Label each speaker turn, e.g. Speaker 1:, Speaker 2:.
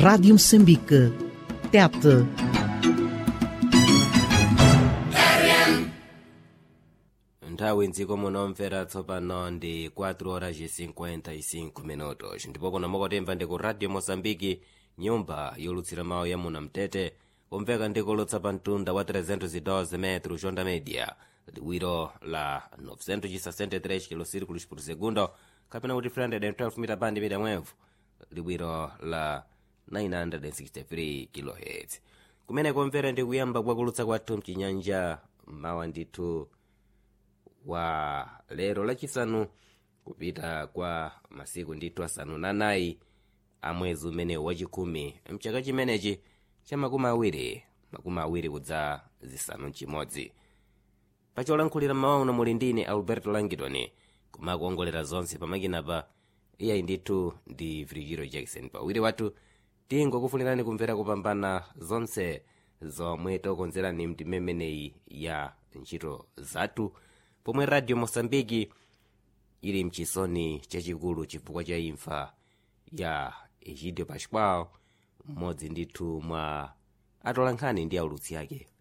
Speaker 1: Rádio Moçambique. Tete.
Speaker 2: nthawi mdziko munomvera tsopano ndi 4 horas e 55 minutos ndipo kuno mukutimva ndi ku radio mozambiki nyumba yolutsira mawu ya muna mtete kumveka ndikulutsa pa mtunda wa 312 metro jonda media liwiro la 963 kilosirikulos por segundo kapena kuti 312 mita bandi mita mwevu liwiro la 963 kilohertz kumene kumvera ndi kuyamba kwakulutsa kwathu mchinyanja mawa ndithu wa lero lachisanu kupita kwa masiku ndithu asanu na nayi a mwezi umene wachikumi mchaka chimenechi cha makumi awiri makumi awiri kudza zisanu mchimodzi pacholankhulira mawa uno muli ndine alberto langitoni kumakuongolera zonse pamakinapa iyayi ndithu ndi virigiro jackson pawiri wathu tingokufunirani kumvera kupambana zonse zomwe tokonzerani mtimemeneyi ya ntchito zathu pomwe radio mosambiki ili mchisoni chachikulu chifukwa cha imfa ya egidio pascual mmodzi ndithu mwa atolankhani ndi aulutsi ake